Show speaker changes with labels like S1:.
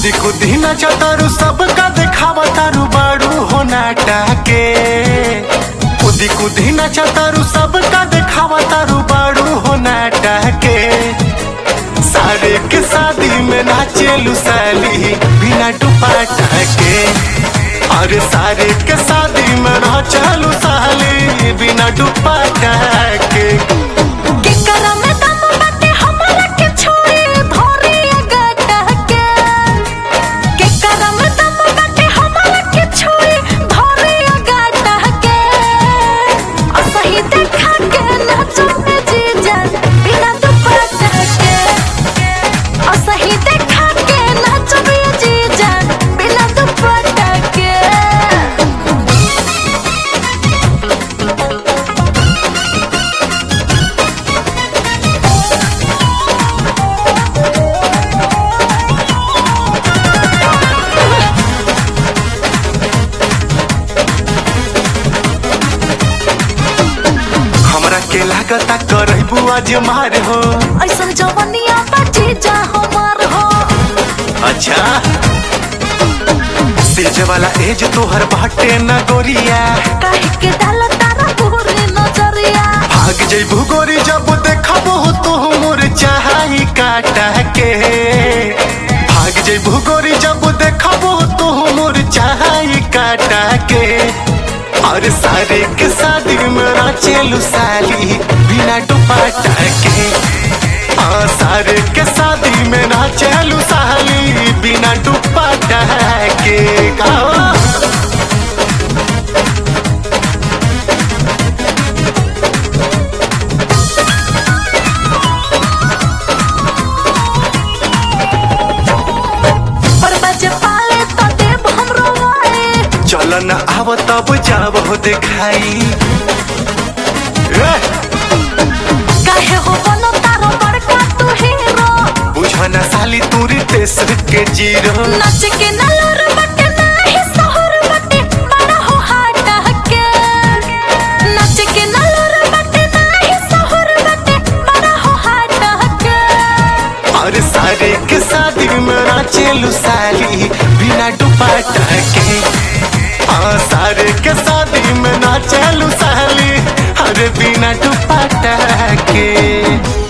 S1: खुदी खुदी नाचा तारू सबका देखावा तारू बाड़ू हो नाटा के खुदी खुदी नाचा तारू सबका देखावा तारू बाड़ू हो नाटा के सारे के शादी में नाचे लुसाली बिना दुपट्टा के अरे सारे के शादी में नाचे लुसाली बिना दुपट्टा के
S2: के करम दम बाटे हमरा के छोड़ी धोरी गटा के के करम दम बाटे हमरा के छोड़ी धोरी गटा के असही देखा के नाचो में जीजा बिना दुपट्टा के असही देखा के नाचो में जीजा बिना दुपट्टा के
S1: हमरा के लागता करबू आज मार हो
S2: ऐसन जवनिया बाजी जा हमार हो
S1: अच्छा सेज वाला एज तोहर बाटे न गोरिया
S2: काहे के डाल तारा पूरी नजरिया
S1: भाग जइबू गोरी जब देखबो तो मोर चाही काटा के भाग जइबू गोरी जब देखबो तो मोर चाही काटा के और सारे के शादी में नाचेलू साली बिना दुपट्टा के हाँ सारे के शादी में नाचेलू साली बिना दुपट्टा के गाओ
S2: पर बजे पाले तो देव हमरो वाए
S1: चलन आव तब जाब हो देखाई ए,
S2: काहे हो बनो तारो बड़का तू हीरो
S1: बुझन साली तूरी देश के जीरो
S2: नाच के नलर बटे नाही सहर बटे बड़ा हो हाटा के नाच के नलर बटे नाही सहर बटे बड़ा हो हाटा के
S1: और सारे के शादी में नाचेलू साली बिना दुपट्टा के हाँ सारे के शादी में नाचेलू साली अरे बिना दुपट्टा के